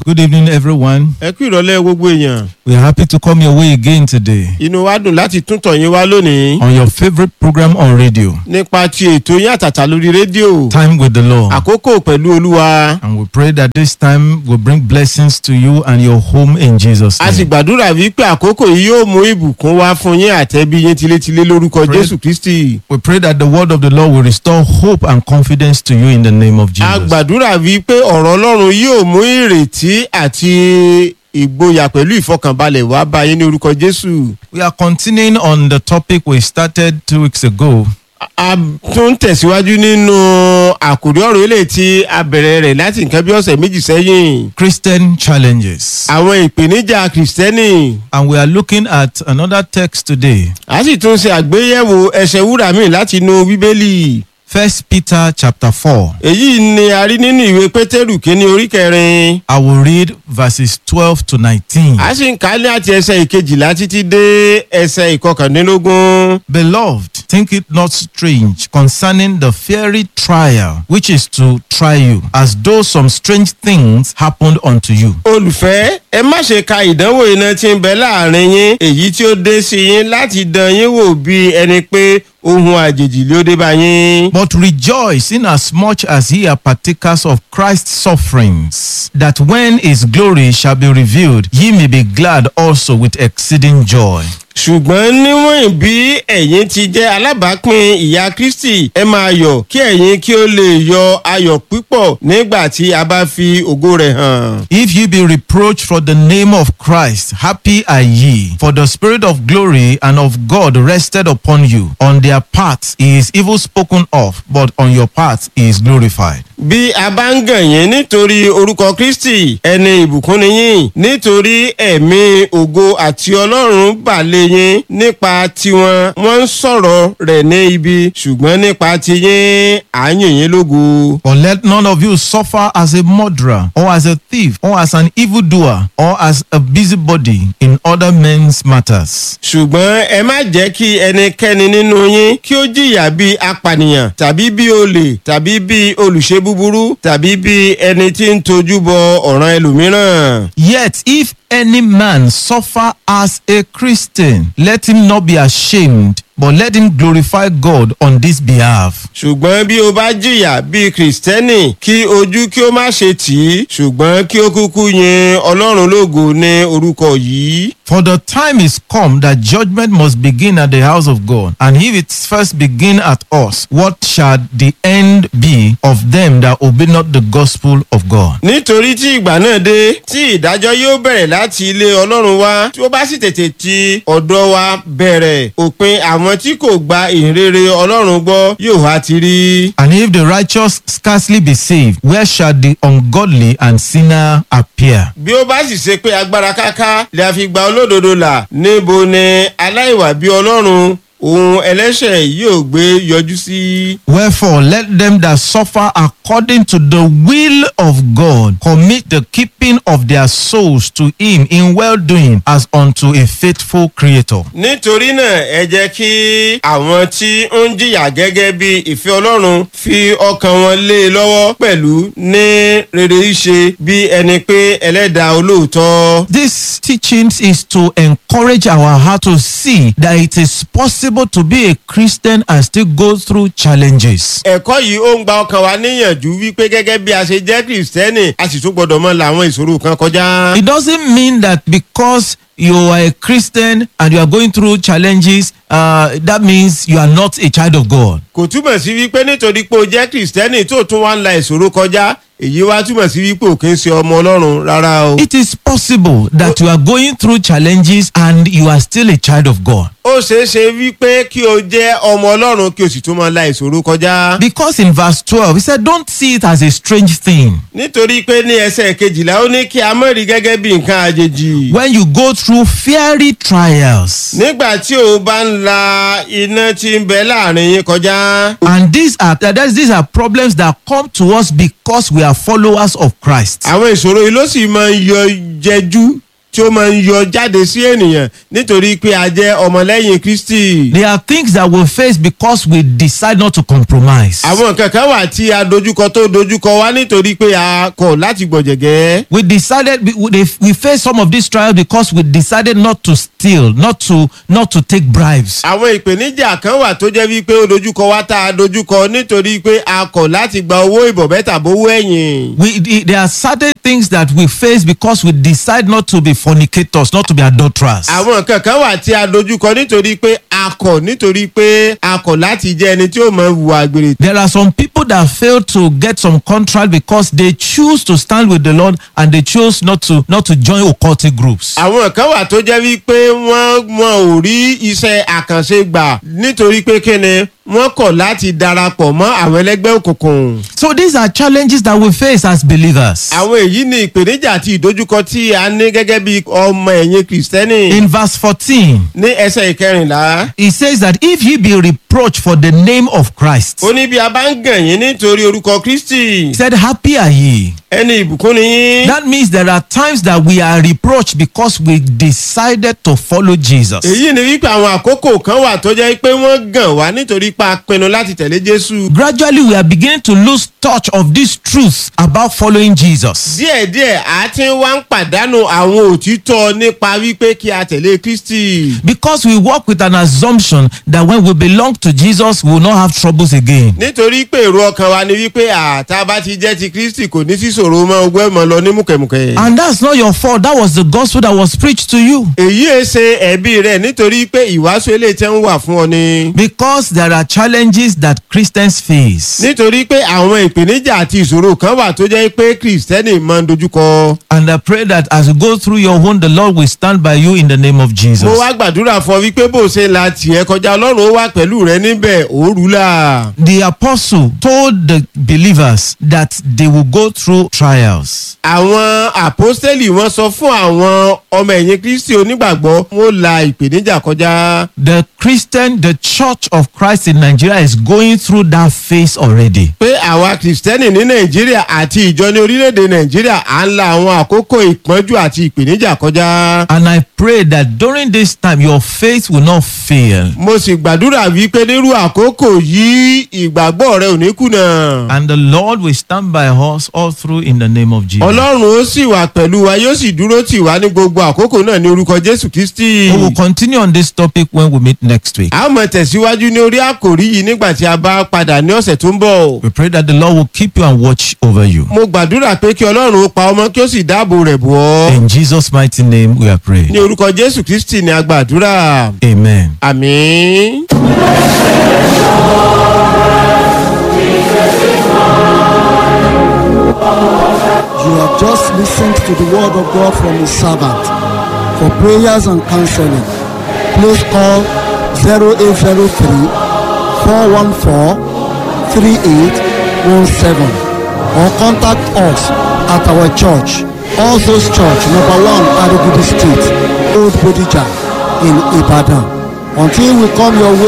Good evening, everyone. ẹ kú ìrọ̀lẹ́ gbogbo èèyàn We are happy to come your way again today inú wa dùn láti tún tọ̀ yín wá lónìí on your favorite program on radio, nípa ti ètò yín àtàtà lórí rédíò Time with the Lord. àkókò pẹ̀lú olúwa And we pray that this time will bring blessings to you and your home in Jesus' a sì name. gbàdúrà wípé àkókò yìí yóò mú ìbùkún wá fún yín àtẹ̀bí yín tilétilé lórúkọ Pray- jésù kristi We pray that the word of the Lord will restore hope and confidence to you in the name of a Jesus. gbàdúrà wípé ọ̀rọ̀ ọlọ́run yóò mú ìrètí àti ìgboyà pẹ̀lú ìfọkànbalẹ̀ wá bá yín ní orúkọ jésù We are continuing on the topic we started two weeks ago. a tún tẹ̀síwájú nínú àkòrí ọ̀rọ̀ eléyìí tí a bẹ̀rẹ̀ rẹ̀ láti nǹkan bí ọ̀sẹ̀ méjì sẹ́yìn Christian challenges. àwọn ìpèníjà kìrìsìtẹ́nì And we are looking at another text today. a sì tún ṣe àgbéyẹ̀wò ẹsẹ̀ wúrà míì láti inú bíbélì First Peter chapter 4. èyí ni a rí nínú ìwé pétérù kínní orí kẹrin I will read verses 12 to 19. a sì ń kà á ní àti ẹsẹ̀ ìkejìlá títí dé ẹsẹ̀ ìkọkàndínlógún Beloved, think it not strange concerning the fiery trial which is to try you, as though some strange things happened unto you. olùfẹ́ ẹ má ṣe ka ìdánwò iná tí ń bẹ láàrin yín èyí tí ó dé sí yín láti dán yín wò bí ẹni pé ohun àjèjì ló dé bá yín. But rejoice in as much as ye are partakers of Christ's sufferings, that when his glory shall be revealed, ye may be glad also with exceeding joy. ṣùgbọ́n níwọ̀n bí ẹ̀yin ti jẹ́ alábàápín ìyà kristi ẹ máa yọ̀ kí ẹ̀yin kí ó lè yọ ayọ̀ púpọ̀ nígbà tí a bá fi ògo rẹ̀ hàn. If ye be reproached for the name of Christ, happy are ye, for the Spirit of glory and of God rested upon you. On their part he is evil spoken of, but on your part he is glorified. bí a bá ń gàn yín nítorí orúkọ kristi ẹni ìbùkún ni yín nítorí ẹ̀mí ògo àti ọlọ́run bà lé yín nípa tiwọn wọ́n ń sọ̀rọ̀ rẹ̀ ní ibi ṣùgbọ́n nípa tiyín à ń yìn yín lógo. But let none of you suffer as a murderer, or as a thief, or as an evildoer, or as a busybody in other men's matters. ṣùgbọ́n ẹ má jẹ́ kí ẹnikẹ́ni nínú yín kí ó jìyà bí apànìyàn tàbí bí olè tàbí bí olùṣe búburú tàbí bí ẹni tí ń tojú bọ ọ̀ràn ẹlòmíràn. Yet if any man suffer as a Christian, let him not be ashamed, but let him glorify God on this behalf. ṣùgbọ́n bí o bá jìyà bíi kìrìsìtẹ́nì kí ojú kí ó má ṣe tì í ṣùgbọ́n kí ó kúkú yin ọlọ́run lógo ní orúkọ yìí. For the time is come that judgment must begin at the house of God. And if it first begin at us, what shall the end be of them that obey not the gospel of God? nítorí tí ìgbà náà dé tí ìdájọ́ yóò bẹ̀rẹ̀ láti ilé ọlọ́run wá tí ó bá sì tètè ti ọ̀dọ̀ wa bẹ̀rẹ̀ òpin àwọn tí kò gba ìhìnrere ọlọ́run gbọ́ yóò wá ti rí. And if the righteous scarcely be saved, where shall the ungodly and sinner appear? bí ó bá sì ṣe pé agbára káká lè a fi gba olódodo là níbo ni aláìwà bí ọlọ́run òun ẹlẹ́ṣẹ̀ yóò gbé yọjú sí. Wherefore, let them that suffer according to the will of God commit the keeping of their souls to Him in well doing as unto a faithful Creator. nítorí náà ẹ jẹ́ kí àwọn tí ó ń jìyà gẹ́gẹ́ bí ìfẹ́ ọlọ́run fi ọkàn wọn lé e lọ́wọ́ pẹ̀lú ní rere ṣe bí ẹni pé ẹlẹ́dàá olóòótọ́. This teachings is to encourage our heart to see that it is possible to be a Christian and still go through challenges. ẹ̀kọ́ yìí ó ń gba ọkàn wa níyànjú wípé gẹ́gẹ́ bí a ṣe jẹ́ kìrìsìtẹ́nì a sì tún gbọ́dọ̀ mọ làwọn ìṣòro kan kọjá. It doesn't mean that because you are a Christian and you are going through challenges, uh, that means you are not a child of God. kò túmọ̀ sí wípé nítorí pé o jẹ́ kìrìsìtẹ́nì tó tún wá ń la ìṣòro kọjá èyí wá túmọ̀ sí wípé ò kí ń ṣe ọmọ ọlọ́run rárá o. It is possible that you are going through challenges and you are still a child of God. ó ṣeé ṣe wípé kí o jẹ́ ọmọ ọlọ́run kí o sì tún máa la ìṣòro kọjá. Because in verse 12, he said, Don't see it as a strange thing. nítorí pé ní ẹsẹ̀ kejìlá ó ní kí a mọ̀ rí gẹ́gẹ́ bí nǹkan àjèjì. When you go through fiery trials, nígbà tí o bá ń la iná tí ń bẹ láàrin yín kọjá. and these are that is- these are problems that come to us because we are followers of Christ. àwọn ìṣòro yìí ló sì máa ń yọ jẹjú tí ó máa ń yọ jáde sí ènìyàn nítorí pé a jẹ́ ọmọlẹ́yìn kristi. There are things that we face because we decide not to compromise. àwọn nǹkan kan wà tí a dojúkọ tó dojúkọ wá nítorí pé a kọ̀ láti gbọ̀jẹ̀gẹ́. We decided we, we, we face some of these trials because we decided not to steal, not to not to take bribes. àwọn ìpèníjà kan wà tó jẹ́ wípé ó dojúkọ wá tá a dojúkọ nítorí pé a kọ̀ láti gba owó ìbọ̀bẹ́ tàbówó ẹ̀yìn. We the- there are certain things that we face because we decide not to be fornicators, not to be adulterers. àwọn nǹkan kan wà tí a dojúkọ nítorí pé a kọ̀ nítorí pé a kọ̀ láti jẹ́ ẹni tí ó mọ hùwà àgbèrè. There are some people that fail to get some contract because they choose to stand with the Lord and they choose not to not to join occultic groups. àwọn kan wà tó jẹ́ wípé wọ́n wọn ò rí iṣẹ́ àkànṣe gbà nítorí pé kíni wọ́n kọ̀ láti darapọ̀ mọ́ àwọn ẹlẹ́gbẹ́ òkùnkùn. So these are challenges that we face as believers. àwọn èyí ni ìpèníjà àti ìdojúkọ tí a ní gẹ́gẹ́ bí ọmọ ẹ̀yìn kìrìsìtẹ́nì. In verse 14, ní ẹsẹ̀ ìkẹrìnlá. he says that if ye be reproached for the name of Christ, ó ní bí a bá ń gàn yín nítorí orúkọ kristi he said, Happy are ye. ẹni ìbùkún ni yín. That means there are times that we are reproached because we decided to follow Jesus. èyí ni wípé àwọn àkókò kan wà tó jẹ́ pé wọ́n gàn wá nítorí pa pinnu láti tẹ̀lé jésù. Gradually, we are beginning to lose touch of these truths about following Jesus. díẹ̀díẹ̀ a ti ń wá ń pàdánù àwọn òtítọ́ nípa wípé kí a tẹ̀lé kristi. Because we work with an assumption that when we belong to Jesus, we will not have troubles again. nítorí pé èrò ọkàn wa ni wípé àtà bá ti jẹ́ ti kristi kò ní sí ṣòro mọ́ ogbẹ́ mọ́ lọ ní mùkẹ́mùkẹ́. And that's not your fault. That was the gospel that was preached to you. èyí ẹ ṣe ẹ̀bí rẹ̀ nítorí pé ìwàásù eléyìí tẹ́ ń wà fún ọ ni. Because there are challenges that Christians face. nítorí pé àwọn ìpèníjà àti ìṣòro kan wà tó jẹ́ pé kristẹni máa ń dojúkọ. And I pray that as you go through your own, the Lord will stand by you in the name of mo Jesus. wá gbàdúrà fún ọ wípé bó ṣe la tiẹ̀ kọjá ọlọ́run ó wà pẹ̀lú rẹ níbẹ̀ òórùlà. The apostle told the believers that they will go through trials. àwọn àpọ́stẹ́lì wọn sọ fún àwọn ọmọ ẹ̀yìn kristi onígbàgbọ́ wọn la ìpèníjà kọjá. The Christian, the Church of Christ in Nigeria is going through that phase already. pé àwa kìrìsìtẹ́nì ní nàìjíríà àti ìjọ ní orílẹ̀-èdè nàìjíríà à ń la àwọn àkókò ìpọ́njú àti ìpèníjà kọjá. And I pray that during this time, your faith will not fail. mo sì gbàdúrà wípé nírú àkókò yìí ìgbàgbọ́ rẹ ò ní kùnà. And the Lord will stand by us all through in the name of Jesus. ọlọ́run ó sì wà pẹ̀lú wa yóò sì dúró tì wá ní gbogbo àkókò náà ní orúkọ jésù kristi. We will continue on this topic when we meet next week. a ó mọ tẹ̀síwájú ní orí àkòrí yìí nígbà tí a bá padà ní ọ̀sẹ̀ tó ń bọ̀. We pray that the Lord will keep you and watch over you. mo gbàdúrà pé kí ọlọ́run ó pa ọmọ kí ó sì dáàbò rẹ̀ bọ̀ ọ́. In Jesus' mighty name, we are praying. ní orúkọ jésù kristi ni a gbàdúrà. Amen. àmín. You have just listened to the word of God from his servant. For prayers and counseling, please call 0803 414 3817 or contact us at our church, All Souls Church, number one, Adigudi Street, Old Bodija in Ibadan. Until we come your way